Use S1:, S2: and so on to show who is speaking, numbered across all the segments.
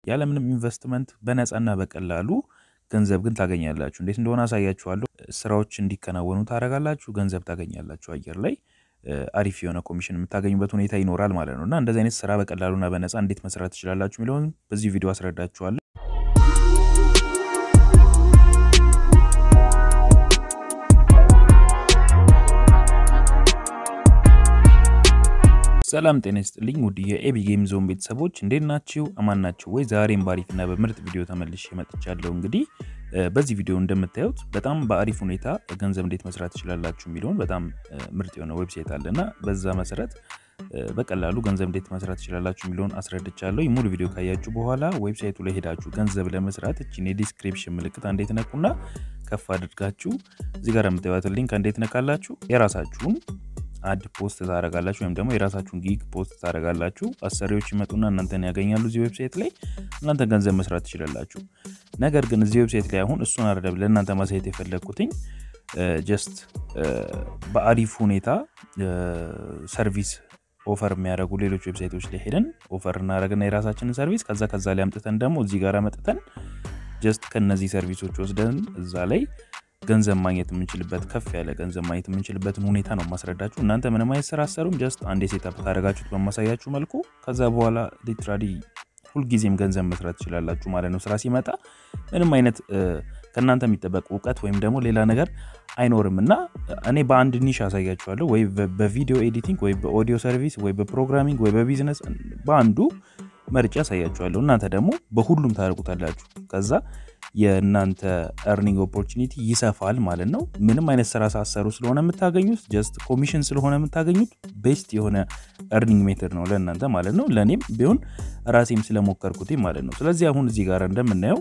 S1: ያለምንም ኢንቨስትመንት በነፃና በቀላሉ ገንዘብ ግን ታገኛላችሁ። እንዴት እንደሆነ አሳያችኋለሁ። ስራዎች እንዲከናወኑ ታደርጋላችሁ፣ ገንዘብ ታገኛላችሁ። አየር ላይ አሪፍ የሆነ ኮሚሽን የምታገኙበት ሁኔታ ይኖራል ማለት ነው እና እንደዚህ አይነት ስራ በቀላሉና በነፃ እንዴት መስራት ትችላላችሁ የሚለውን በዚህ ቪዲዮ አስረዳችኋለሁ። ሰላም ጤና ይስጥልኝ ውድ የኤቢ ጌም ዞን ቤተሰቦች እንዴት ናችሁ? አማን ናችሁ ወይ? ዛሬም በአሪፍና በምርጥ ቪዲዮ ተመልሼ መጥቻለሁ። እንግዲህ በዚህ ቪዲዮ እንደምታዩት በጣም በአሪፍ ሁኔታ ገንዘብ እንዴት መስራት ትችላላችሁ የሚለውን በጣም ምርጥ የሆነ ዌብሳይት አለ እና በዛ መሰረት በቀላሉ ገንዘብ እንዴት መስራት ትችላላችሁ የሚለውን አስረድቻለሁ። ሙሉ ቪዲዮ ካያችሁ በኋላ ዌብሳይቱ ላይ ሄዳችሁ ገንዘብ ለመስራት እችን የዲስክሪፕሽን ምልክት እንዴት ነኩና ከፍ አድርጋችሁ እዚህ ጋር የምታዩትን ሊንክ እንዴት ነካላችሁ የራሳችሁን አድ ፖስት ታደረጋላችሁ ወይም ደግሞ የራሳችሁን ጊግ ፖስት ታደረጋላችሁ። አሰሪዎች ይመጡና እናንተን ያገኛሉ እዚህ ዌብሳይት ላይ እናንተ ገንዘብ መስራት ትችላላችሁ። ነገር ግን እዚህ ዌብሳይት ላይ አሁን እሱን አይደለም ለእናንተ ማሳየት የፈለግኩትኝ ጀስት በአሪፍ ሁኔታ ሰርቪስ ኦፈር የሚያደርጉ ሌሎች ዌብሳይቶች ላይ ሄደን ኦፈር እናደረግና የራሳችንን ሰርቪስ ከዛ ከዛ ላይ አምጥተን ደግሞ እዚህ ጋር መጥተን ጀስት ከነዚህ ሰርቪሶች ወስደን እዛ ላይ ገንዘብ ማግኘት የምንችልበት ከፍ ያለ ገንዘብ ማግኘት የምንችልበትን ሁኔታ ነው ማስረዳችሁ። እናንተ ምንም አይነት ስራ አሰሩም ጀስት አንዴ ሴታፕ ካደረጋችሁት በማሳያችሁ መልኩ ከዛ በኋላ ሊትራሊ ሁልጊዜም ገንዘብ መስራት ትችላላችሁ ማለት ነው። ስራ ሲመጣ ምንም አይነት ከእናንተ የሚጠበቅ እውቀት ወይም ደግሞ ሌላ ነገር አይኖርም እና እኔ በአንድ ኒሽ አሳያችኋለሁ፣ ወይ በቪዲዮ ኤዲቲንግ፣ ወይ በኦዲዮ ሰርቪስ፣ ወይ በፕሮግራሚንግ፣ ወይ በቢዝነስ በአንዱ መርጫ ያሳያችኋለሁ። እናንተ ደግሞ በሁሉም ታደርጉታላችሁ። ከዛ የእናንተ ኤርኒንግ ኦፖርቹኒቲ ይሰፋል ማለት ነው። ምንም አይነት ስራ ሳሰሩ ስለሆነ የምታገኙት ጀስት ኮሚሽን ስለሆነ የምታገኙት ቤስት የሆነ ኤርኒንግ ሜተድ ነው ለእናንተ ማለት ነው። ለእኔም ቢሆን ራሴም ስለሞከርኩት ማለት ነው። ስለዚህ አሁን እዚህ ጋር እንደምናየው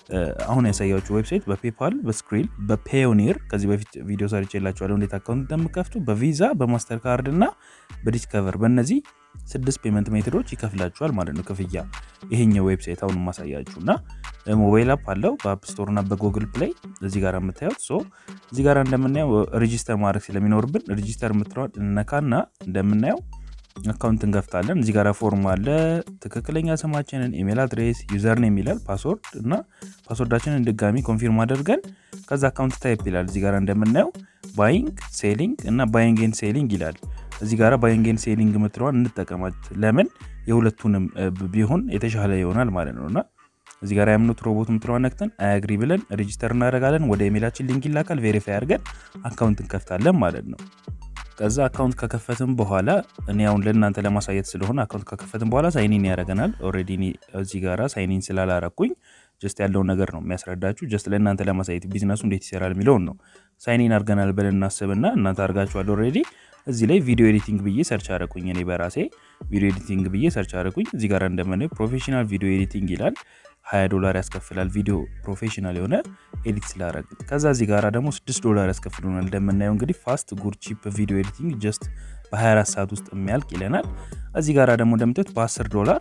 S1: አሁን ያሳያችሁ ዌብሳይት በፔፓል፣ በስክሪል፣ በፔዮኒር ከዚህ በፊት ቪዲዮ ሰርቼ የላችኋለሁ እንዴት አካውንት እንደምከፍቱ በቪዛ በማስተር ካርድ እና በዲስከቨር በእነዚህ ስድስት ፔመንት ሜቶዶች ይከፍላችኋል ማለት ነው ክፍያ። ይሄኛው ዌብሳይት አሁን ማሳያችሁ እና ሞባይል አፕ አለው በአፕ ስቶር እና በጉግል ፕሌይ እዚህ ጋር የምታዩት ሶ እዚህ ጋር እንደምናየው ሬጂስተር ማድረግ ስለሚኖርብን ሬጂስተር የምትለዋል እነካና እንደምናየው አካውንት እንከፍታለን። እዚህ ጋር ፎርም አለ። ትክክለኛ ስማችንን፣ ኢሜል አድሬስ፣ ዩዘር ኔም ይላል ፓስወርድ እና ፓስወርዳችንን ድጋሚ ኮንፊርም አድርገን ከዛ አካውንት ታይፕ ይላል። እዚህ ጋር እንደምናየው ባይንግ ሴሊንግ እና ባይንግ ኤንድ ሴሊንግ ይላል። እዚህ ጋር ባይንግ ኤንድ ሴሊንግ የምትለዋን እንጠቀማት። ለምን የሁለቱንም ቢሆን የተሻለ ይሆናል ማለት ነው እና እዚህ ጋር ያምኑት ሮቦት የምትለዋን ነክተን አያግሪ ብለን ሬጂስተር እናደርጋለን። ወደ ኢሜላችን ሊንክ ይላካል። ቬሪፋይ አድርገን አካውንት እንከፍታለን ማለት ነው። ከዛ አካውንት ከከፈትም በኋላ እኔ አሁን ለእናንተ ለማሳየት ስለሆነ አካውንት ከከፈትም በኋላ ሳይኒን ያደርገናል። ኦልሬዲ እዚህ ጋራ ሳይኒን ስላላረኩኝ ጀስት ያለውን ነገር ነው የሚያስረዳችሁ። ጀስት ለእናንተ ለማሳየት ቢዝነሱ እንዴት ይሰራል የሚለውን ነው። ሳይኒን አድርገናል ብለን እናስብና እናንተ አድርጋችኋል ኦልሬዲ። እዚህ ላይ ቪዲዮ ኤዲቲንግ ብዬ ሰርች አረኩኝ። እኔ በራሴ ቪዲዮ ኤዲቲንግ ብዬ ሰርች አረኩኝ። እዚህ ጋር እንደምናየው ፕሮፌሽናል ቪዲዮ ኤዲቲንግ ይላል። 20 ዶላር ያስከፍላል ቪዲዮ ፕሮፌሽናል የሆነ ኤዲት ስላረግ። ከዛ እዚህ ጋር ደግሞ 6 ዶላር ያስከፍሉናል። እንደምናየው እንግዲህ ፋስት ጉድ ቺፕ ቪዲዮ ኤዲቲንግ ጀስት በ24 ሰዓት ውስጥ የሚያልቅ ይለናል። እዚህ ጋር ደግሞ እንደምታዩት በ10 ዶላር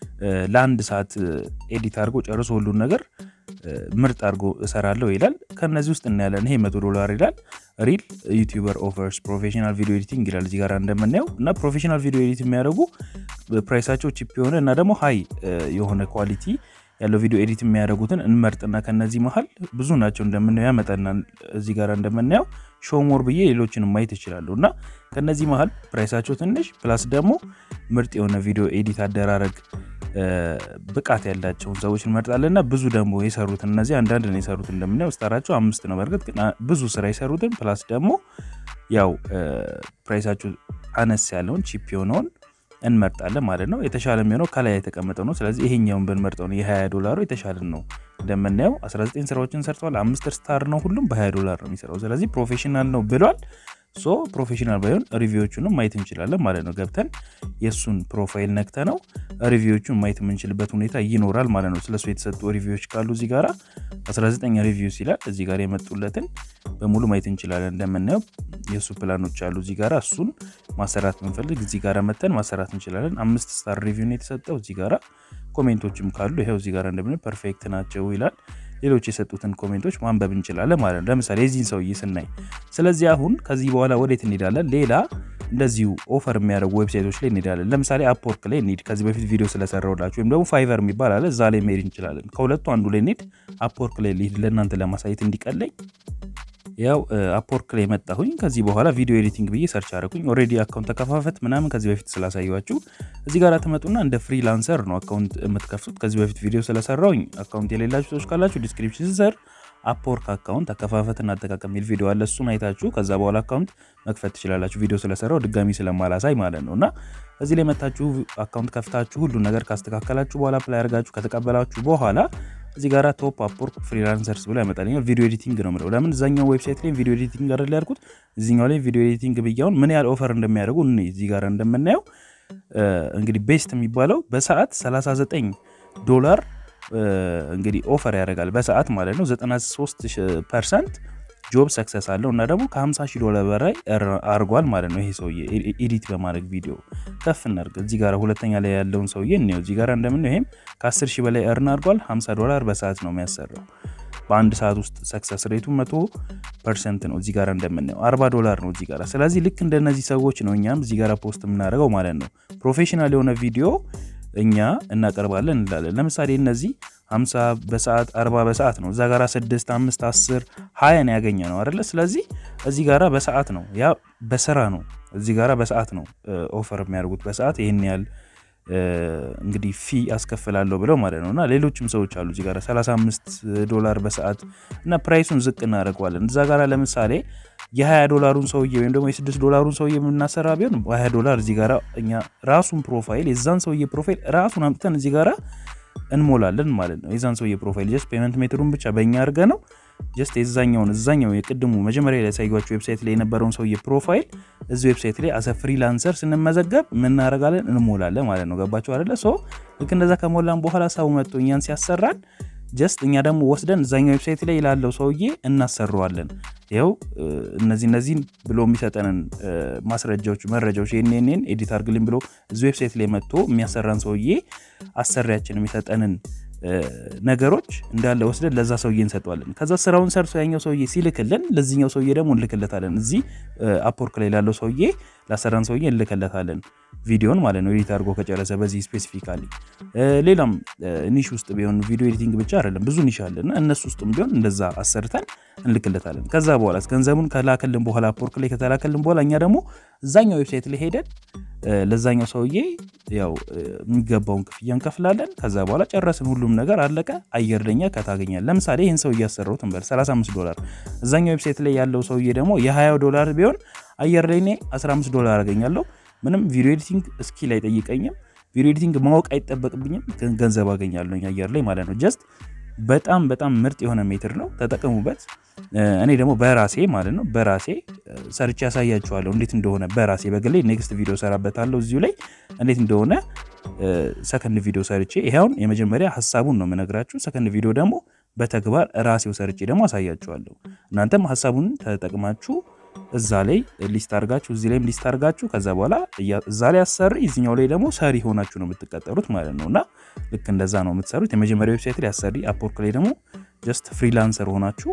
S1: ለአንድ ሰዓት ኤዲት አድርጎ ጨርሶ ሁሉን ነገር ምርጥ አድርጎ እሰራለሁ ይላል። ከነዚህ ውስጥ እናያለን። ይሄ መቶ ዶላር ይላል። ሪል ዩቲዩበር ኦፈርስ ፕሮፌሽናል ቪዲዮ ኤዲቲንግ ይላል እዚህ ጋር እንደምናየው እና ፕሮፌሽናል ቪዲዮ ኤዲት የሚያደርጉ ፕራይሳቸው ቺፕ የሆነ እና ደግሞ ሀይ የሆነ ኳሊቲ ያለው ቪዲዮ ኤዲት የሚያደርጉትን እንመርጥና ከነዚህ መሀል ብዙ ናቸው እንደምናየው ያመጣናል። እዚህ ጋር እንደምናየው ሾሞር ብዬ ሌሎችን ማየት ይችላሉ እና ከነዚህ መሀል ፕራይሳቸው ትንሽ ፕላስ ደግሞ ምርጥ የሆነ ቪዲዮ ኤዲት አደራረግ ብቃት ያላቸውን ሰዎች እንመርጣለን እና ብዙ ደግሞ የሰሩትን እነዚህ አንዳንድ ነው የሰሩት እንደምናየው ስታራቸው አምስት ነው። በእርግጥ ግን ብዙ ስራ የሰሩትን ፕላስ ደግሞ ያው ፕራይሳቸው አነስ ያለውን ቺፕ የሆነውን እንመርጣለን ማለት ነው። የተሻለ የሚሆነው ከላይ የተቀመጠው ነው። ስለዚህ ይሄኛውን ብንመርጠው ነው የ20 ዶላሩ የተሻለ ነው። እንደምናየው 19 ስራዎችን ሰርተዋል። አምስት ስታር ነው። ሁሉም በ20 ዶላር ነው የሚሰራው። ስለዚህ ፕሮፌሽናል ነው ብሏል። ሶ ፕሮፌሽናል ባይሆን ሪቪዎቹንም ማየት እንችላለን ማለት ነው። ገብተን የእሱን ፕሮፋይል ነክተ ነው ሪቪዎቹን ማየት የምንችልበት ሁኔታ ይኖራል ማለት ነው። ስለሱ የተሰጡ ሪቪዎች ካሉ እዚህ ጋር 19 ሪቪውስ ይላል። እዚህ ጋር የመጡለትን በሙሉ ማየት እንችላለን። እንደምናየው የእሱ ፕላኖች አሉ እዚህ ጋር እሱን ማሰራት ብንፈልግ እዚህ ጋር መተን ማሰራት እንችላለን። አምስት ስታር ሪቪው ነው የተሰጠው። እዚህ ጋር ኮሜንቶችም ካሉ ይኸው እዚህ ጋር እንደምናየው ፐርፌክት ናቸው ይላል። ሌሎች የሰጡትን ኮሜንቶች ማንበብ እንችላለን ማለት ነው። ለምሳሌ የዚህን ሰውዬ ስናይ፣ ስለዚህ አሁን ከዚህ በኋላ ወዴት እንሄዳለን? ሌላ እንደዚሁ ኦፈር የሚያደርጉ ዌብሳይቶች ላይ እንሄዳለን። ለምሳሌ አፕወርክ ላይ እንሂድ። ከዚህ በፊት ቪዲዮ ስለሰራውላችሁ ወይም ደግሞ ፋይቨር የሚባል አለ፣ እዛ ላይ መሄድ እንችላለን። ከሁለቱ አንዱ ላይ እንሂድ። አፕወርክ ላይ ልሂድ ለእናንተ ለማሳየት እንዲቀለኝ። ያው አፕወርክ ላይ መጣሁኝ። ከዚህ በኋላ ቪዲዮ ኤዲቲንግ ብዬ ሰርች አደረኩኝ። ኦልሬዲ አካውንት ተከፋፈት ምናምን ከዚህ በፊት ስላሳየኋችሁ እዚህ ጋር ትመጡና እንደ ፍሪላንሰር ነው አካውንት የምትከፍቱት። ከዚህ በፊት ቪዲዮ ስለሰራውኝ አካውንት የሌላችሁ ሰዎች ካላችሁ ዲስክሪፕሽን ስር አፕወርክ አካውንት አከፋፈትና አጠቃቀም የሚል ቪዲዮ አለ። እሱን አይታችሁ ከዛ በኋላ አካውንት መክፈት ትችላላችሁ። ቪዲዮ ስለሰራው ድጋሚ ስለማላሳይ ማለት ነው። እና እዚህ ላይ መታችሁ አካውንት ከፍታችሁ ሁሉን ነገር ካስተካከላችሁ በኋላ ፕላይ አድርጋችሁ ከተቀበላችሁ በኋላ እዚህ ጋር ቶፕ አፕወርክ ፍሪላንሰርስ ብሎ ያመጣልኛል። ቪዲዮ ኤዲቲንግ ነው ምለው። ለምን እዛኛው ዌብሳይት ላይ ቪዲዮ ኤዲቲንግ አይደል ያልኩት፣ እዚኛው ላይ ቪዲዮ ኤዲቲንግ ብያውን ምን ያህል ኦፈር እንደሚያደርጉ እዚህ ጋር እንደምናየው እንግዲህ ቤስት የሚባለው በሰዓት 39 ዶላር እንግዲህ ኦፈር ያደርጋል በሰዓት ማለት ነው። 93 ፐርሰንት ጆብ ሰክሰስ አለው እና ደግሞ ከ50 ሺህ ዶላር በላይ አርጓል ማለት ነው። ይሄ ሰውዬ ኤዲት በማድረግ ቪዲዮ ከፍ እናድርግ። እዚህ ጋር ሁለተኛ ላይ ያለውን ሰውዬ እንየው። እዚህ ጋር እንደምን ይሄም ከ10 ሺህ በላይ እርን አድርጓል። 50 ዶላር በሰዓት ነው የሚያሰራው። በአንድ ሰዓት ውስጥ ሰክሰስ ሬቱ መቶ ፐርሰንት ነው። እዚህ ጋር እንደምናየው 40 ዶላር ነው እዚህ ጋር። ስለዚህ ልክ እንደነዚህ ሰዎች ነው እኛም እዚህ ጋር ፖስት የምናደርገው ማለት ነው። ፕሮፌሽናል የሆነ ቪዲዮ እኛ እናቀርባለን እንላለን። ለምሳሌ እነዚህ 50 በሰዓት 40 በሰዓት ነው። እዛ ጋራ 6 5 10 20 ነው ያገኘ ነው አይደለ? ስለዚህ እዚህ ጋራ በሰዓት ነው፣ ያ በስራ ነው። እዚህ ጋራ በሰዓት ነው ኦፈር የሚያደርጉት በሰዓት ይህን ያህል እንግዲህ ፊ አስከፍላለሁ ብለው ማለት ነው። እና ሌሎችም ሰዎች አሉ እዚህ ጋር 35 ዶላር በሰዓት እና ፕራይሱን ዝቅ እናደርገዋለን። እዛ ጋር ለምሳሌ የ20 ዶላሩን ሰውዬ ወይም ደግሞ የ6 ዶላሩን ሰውዬ የምናሰራ ቢሆን በ20 ዶላር እዚህ ጋር እኛ ራሱን ፕሮፋይል የዛን ሰውዬ ፕሮፋይል ራሱን አምጥተን እዚህ ጋር እንሞላለን ማለት ነው። የዛን ሰውዬ ፕሮፋይል ጀስት ፔመንት ሜትሩን ብቻ በእኛ አድርገ ነው ጀስት የዛኛውን እዛኛው የቅድሙ መጀመሪያ ላይ ያሳዩችሁ ዌብሳይት ላይ የነበረውን ሰውዬ ፕሮፋይል እዚህ ዌብሳይት ላይ አሰ ፍሪላንሰር ስንመዘገብ ምናደርጋለን እንሞላለን ማለት ነው። ገባችሁ አይደለ? ሶ ልክ እንደዛ ከሞላን በኋላ ሰው መጥቶ እኛን ሲያሰራን ጀስት እኛ ደግሞ ወስደን እዛኛው ዌብሳይት ላይ ላለው ሰውዬ እናሰረዋለን። ይኸው እነዚህ እነዚህን ብሎ የሚሰጠንን ማስረጃዎች፣ መረጃዎች ይህንን ኤዲት አድርግልኝ ብሎ እዚህ ዌብሳይት ላይ መጥቶ የሚያሰራን ሰውዬ አሰሪያችን የሚሰጠንን ነገሮች እንዳለ ወስደን ለዛ ሰውዬ እንሰጠዋለን። ከዛ ስራውን ሰርቶ ያኛው ሰውዬ ሲልክልን ለዚህኛው ሰውዬ ደግሞ እንልክለታለን። እዚህ አፕወርክ ላይ ላለው ሰውዬ ላሰራን ሰውዬ እንልክለታለን ቪዲዮን ማለት ነው። ኤዲት አድርጎ ከጨረሰ በዚህ ስፔሲፊካሊ። ሌላም ኒሽ ውስጥ ቢሆን ቪዲዮ ኤዲቲንግ ብቻ አይደለም ብዙ ኒሽ አለና እነሱ ውስጥም ቢሆን እንደዛ አሰርተን እንልክለታለን። ከዛ በኋላ ገንዘቡን ከላከልን በኋላ አፕወርክ ላይ ከተላከልን በኋላ እኛ ደግሞ እዛኛው ዌብሳይት ላይ ሄደን ለዛኛው ሰውዬ ያው የሚገባውን ክፍያ እንከፍላለን። ከዛ በኋላ ጨረስን፣ ሁሉም ነገር አለቀ። አየር ለኛ ከታገኛል። ለምሳሌ ይህን ሰው እያሰራሁት እንበል 35 ዶላር፣ እዛኛው ዌብሳይት ላይ ያለው ሰውዬ ደግሞ የ20 ዶላር ቢሆን አየር ላይ እኔ 15 ዶላር አገኛለሁ። ምንም ቪዲዮ ኤዲቲንግ ስኪል አይጠይቀኝም። ቪዲዮ ኤዲቲንግ ማወቅ አይጠበቅብኝም። ገንዘብ አገኛለሁ አየር ላይ ማለት ነው። ጀስት በጣም በጣም ምርጥ የሆነ ሜትር ነው፣ ተጠቀሙበት። እኔ ደግሞ በራሴ ማለት ነው በራሴ ሰርቼ ያሳያችኋለሁ እንዴት እንደሆነ በራሴ በግሌ ኔክስት ቪዲዮ ሰራበታለሁ እዚሁ ላይ እንዴት እንደሆነ ሰከንድ ቪዲዮ ሰርቼ ይኸውን የመጀመሪያ ሀሳቡን ነው የምነግራችሁ። ሰከንድ ቪዲዮ ደግሞ በተግባር ራሴው ሰርቼ ደግሞ አሳያችኋለሁ። እናንተም ሀሳቡን ተጠቅማችሁ እዛ ላይ ሊስት አድርጋችሁ እዚህ ላይም ሊስት አድርጋችሁ ከዛ በኋላ እዛ ላይ አሰሪ እዚኛው ላይ ደግሞ ሰሪ ሆናችሁ ነው የምትቀጠሩት ማለት ነው። እና ልክ እንደዛ ነው የምትሰሩት። የመጀመሪያ ዌብሳይት ላይ አሰሪ፣ አፕወርክ ላይ ደግሞ ጀስት ፍሪላንሰር ሆናችሁ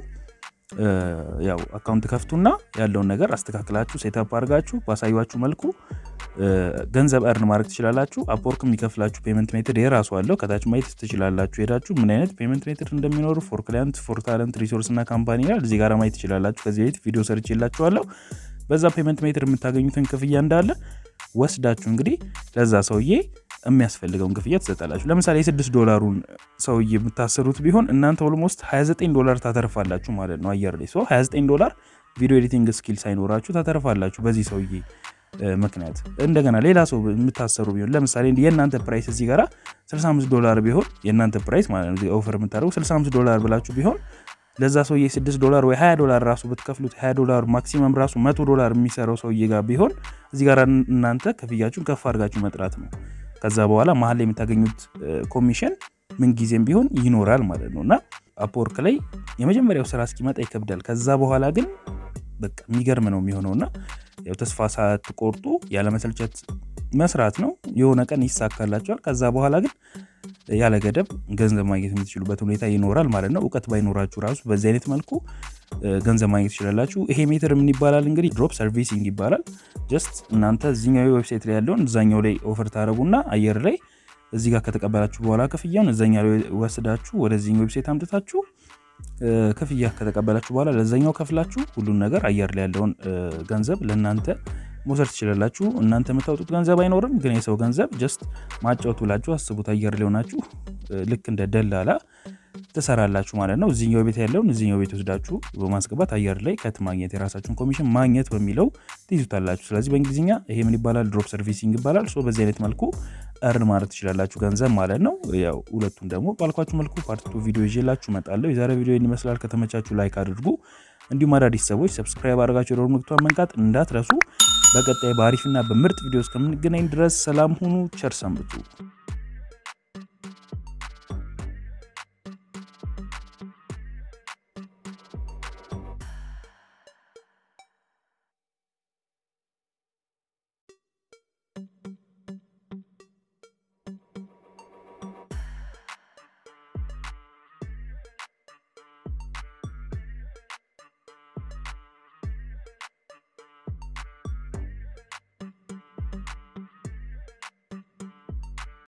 S1: ያው አካውንት ከፍቱና ያለውን ነገር አስተካክላችሁ ሴታፕ አድርጋችሁ ባሳያችሁ መልኩ ገንዘብ እርን ማድረግ ትችላላችሁ። አፕወርክ የሚከፍላችሁ ፔመንት ሜትድ የራሱ አለው። ከታች ማየት ትችላላችሁ። ሄዳችሁ ምን አይነት ፔመንት ሜትድ እንደሚኖሩ ፎር ክላይንት፣ ፎር ታለንት፣ ሪሶርስ እና ካምፓኒ ይላል። እዚህ ጋር ማየት ትችላላችሁ። ከዚህ በፊት ቪዲዮ ሰርች የላችኋለሁ። በዛ ፔመንት ሜትድ የምታገኙትን ክፍያ እንዳለ ወስዳችሁ እንግዲህ ለዛ ሰውዬ የሚያስፈልገውን ክፍያ ትሰጣላችሁ። ለምሳሌ የስድስት ዶላሩን ሰውዬ የምታሰሩት ቢሆን እናንተ ኦልሞስት 29 ዶላር ታተርፋላችሁ ማለት ነው አየር ላይ 29 ዶላር ቪዲዮ ኤዲቲንግ ስኪል ሳይኖራችሁ ታተርፋላችሁ በዚህ ሰውዬ ምክንያት። እንደገና ሌላ ሰው የምታሰሩ ቢሆን ለምሳሌ የእናንተ ፕራይስ እዚህ ጋር 65 ዶላር ቢሆን የእናንተ ፕራይስ ማለት ነው ኦፈር የምታደርጉ 65 ዶላር ብላችሁ ቢሆን ለዛ ሰውዬ 6 ዶላር ወይ 20 ዶላር ራሱ ብትከፍሉት 20 ዶላር ማክሲመም ራሱ 100 ዶላር የሚሰራው ሰውዬ ጋር ቢሆን እዚህ ጋር እናንተ ክፍያችሁን ከፍ አድርጋችሁ መጥራት ነው። ከዛ በኋላ መሀል ላይ የምታገኙት ኮሚሽን ምንጊዜም ቢሆን ይኖራል ማለት ነው። እና አፕወርክ ላይ የመጀመሪያው ስራ እስኪመጣ ይከብዳል። ከዛ በኋላ ግን በቃ የሚገርም ነው የሚሆነው እና ያው ተስፋ ሳትቆርጡ ያለመሰልቸት መስራት ነው። የሆነ ቀን ይሳካላቸዋል። ከዛ በኋላ ግን ያለ ገደብ ገንዘብ ማግኘት የምትችሉበት ሁኔታ ይኖራል ማለት ነው። እውቀት ባይኖራችሁ ራሱ በዚህ አይነት መልኩ ገንዘብ ማግኘት ትችላላችሁ። ይሄ ሜትር ምን ይባላል እንግዲህ ድሮፕ ሰርቪሲንግ ይባላል። ጀስት እናንተ እዚኛው ዌብሳይት ላይ ያለውን እዛኛው ላይ ኦፈር ታደረጉና አየር ላይ እዚህ ጋር ከተቀበላችሁ በኋላ ክፍያውን እዛኛ ላይ ወስዳችሁ ወደዚህኛው ዌብሳይት አምጥታችሁ ክፍያ ከተቀበላችሁ በኋላ ለዛኛው ከፍላችሁ ሁሉን ነገር አየር ላይ ያለውን ገንዘብ ለእናንተ መውሰድ ትችላላችሁ። እናንተ የምታወጡት ገንዘብ አይኖርም፣ ግን የሰው ገንዘብ ጀስት ማጫወት ብላችሁ አስቡት። አየር ላይ ሆናችሁ ልክ እንደ ደላላ ትሰራላችሁ ማለት ነው። እዚኛው ቤት ያለውን እዚኛው ቤት ወስዳችሁ በማስገባት አየር ላይ ከት ማግኘት የራሳችሁን ኮሚሽን ማግኘት በሚለው ትይዙታላችሁ። ስለዚህ በእንግሊዝኛ ይሄ ምን ይባላል? ድሮፕ ሰርቪሲንግ ይባላል። ሶ በዚህ አይነት መልኩ እርን ማለት ትችላላችሁ ገንዘብ ማለት ነው። ያው ሁለቱን ደግሞ ባልኳችሁ መልኩ ፓርት ቱ ቪዲዮ ይዤላችሁ እመጣለሁ። የዛሬ ቪዲዮ ይመስላል። ከተመቻችሁ ላይክ አድርጉ። እንዲሁም አዳዲስ ሰዎች ሰብስክራይብ አድርጋችሁ የደወል ምልክቱን መንካት እንዳትረሱ። በቀጣይ በአሪፍና በምርጥ ቪዲዮ እስከምንገናኝ ድረስ ሰላም ሁኑ። ቸር ሰንብቱ።